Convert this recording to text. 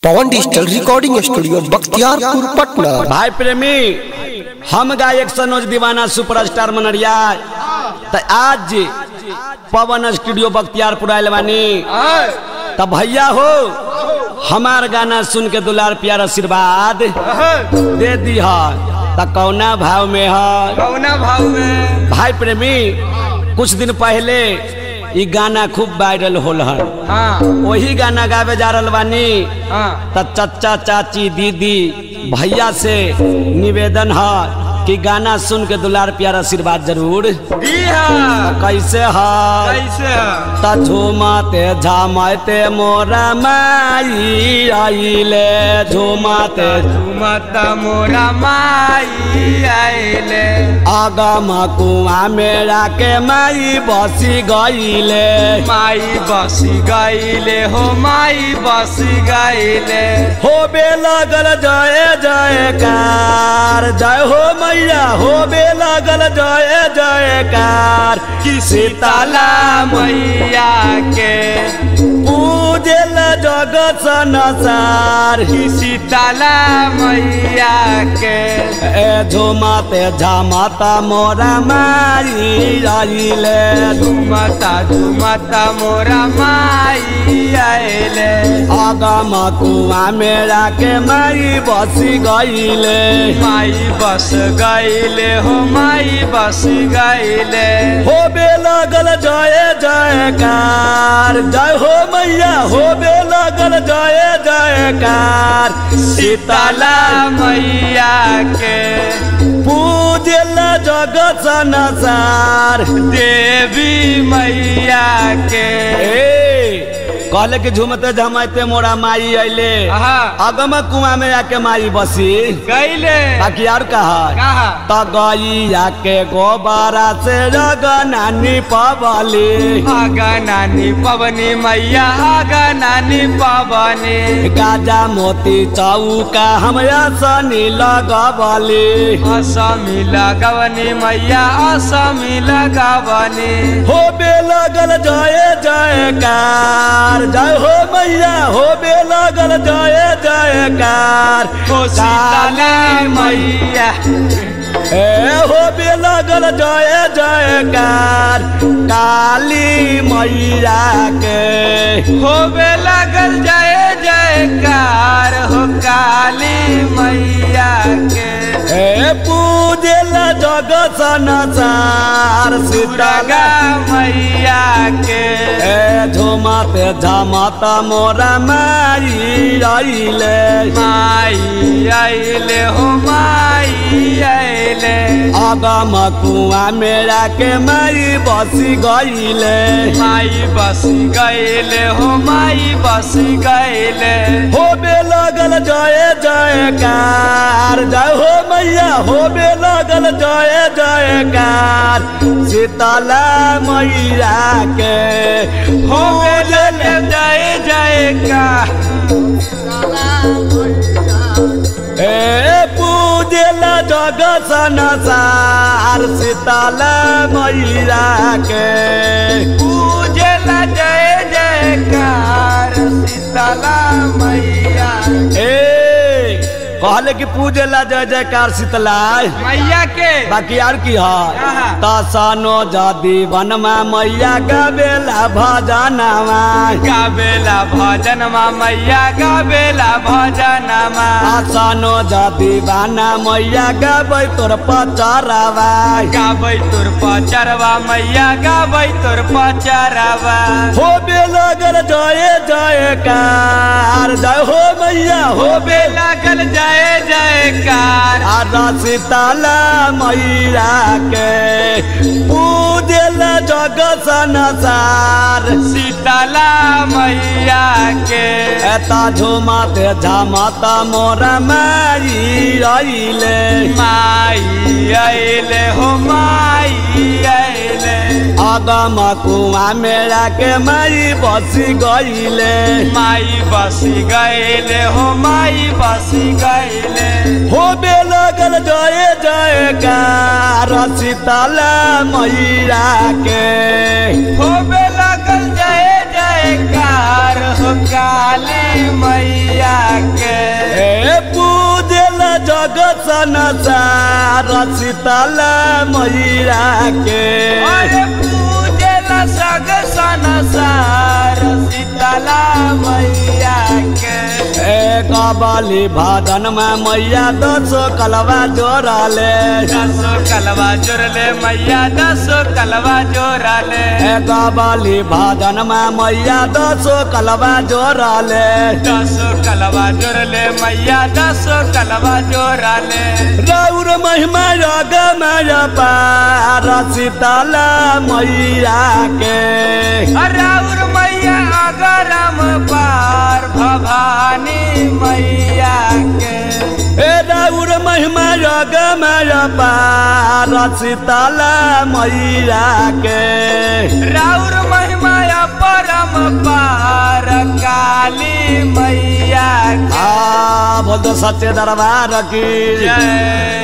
पवन digital recording studio Bakhtiyarpur Patna भाई प्रेमी हम गायक सनोज दीवाना सुपरस्टार मनरिया त आज पवन स्टूडियो बख्तियारपुर आयल बानी त भैया हो हमार गाना सुन के दुलार प्यार आशीर्वाद दे दी है त कौना भाव में है कौना भाव में भाई प्रेमी कुछ दिन पहले ई गाना खूब वायरल होल हन हाँ वही गाना गावे जा रहल बानी हाँ त चचा चाची दीदी भैया से निवेदन है कि गाना सुन के दुलार प्यार आशीर्वाद जरूर दी है कैसे है कैसे है त झूमते झामते मोरा माई आइले झूमते मत मोरा माई आइले आगम कुआ मेरा के माई बसी गईले माई बसी गईले हो माई बसी गईले होबे लगल जय जयकार जय हो मैया होबे लगल जय जयकार किसी ताला मैया के पूजल जगत संसार किसी ताला मैया के ए झुमते झमता मोरा माई आइले झुमता झुमता मोरा माई आइले आगम कुआ मेरा के माई बसी गईले माई बस गईले हो माई बस गईले होबे लगल जय जयकार जय हो मैया होबे लगल जय जयकार सीताला मैया के पूजल जगत संसार देवी मैया के ए कहले कि झुमते झमते मोरा माई अइले आहा, अगम कुआ में आके माई बसी गईले बाकी और कहा कहा त गैया के गोबरा से जगनानी पबली आगा नानी पवनी मैया आगा नानी पवनी गाजा मोती चौका हम सनी लगबली असमी लगवनी मैया असमी लगवनी होबे लगल जय जयकार जय हो मैया होबे लगल जय जयकार हो सीताला मैया ए होबे लगल जय जयकार काली मैया के होबे लगल जय जयकार हो काली मैया के ए पूजल जगत संसार सीता दुर्गा मैया के ए झुमते झमता मोरा माई आइले माई आइले हो माई आइले अगम कुआ मेरा के माई बसी गईले माई बस गईले हो माई बस गईले होबे लगल जय जयकार जय हो मैया होबे लगल जय जयकार सीतला मैया के होबे लगल जय जयकार ए पूजल जगत संसार सीतला मैया के पूजला जय जयकार सीतला मैया ए कहले कि पूजला जय जयकार शीतला मैया के बाकी और की है कहा? तसनो जदी वनमा मैया गबेला भजनमा गावेला भजन मा मैया गावेला भजन मा तसनो जदी बाना मैया गबै तोर पचरवा गाबै तोर पचरवा मैया गाबै तोर पचरवा हो लगल जय जयकार जय हो मैया हो होबे लागल जय जयकार आर शीतला मैया के पूजल जगत संसार सीतला मैया के एता झुमते झमता मोरा माई आइले माई आइले हो माई आइले अगम कुआ मेरा के माई बसी गईले माई बसी गईले हो माई बसी गईले होबे लगल जय जयकार शीतला मैया के होबे लागल जय जयकार हो काली मैया मैया के ए पूजल जगत संसार शीतल मैया के अरे पूजला सग संसार शीतला मैया के ए कबली भादन में मैया दसो कलवा जोड़ाले दसो कलवा जोड़ले मैया दसो कलवा जोड़ले ए कबली भादन में मैया दसो कलवा जोड़ाले दसो कलवा जोड़ले मैया दसो कलवा जोड़ले रौर महिमा जग में पार शीतल मैया के राउर मैया अगरम पार भवानी मैया के ए रौर महिमा जग में पार शीतल मैया के राउर महिमा परम पार काली मैया के आ बोल दो सच्चे दरबार की जय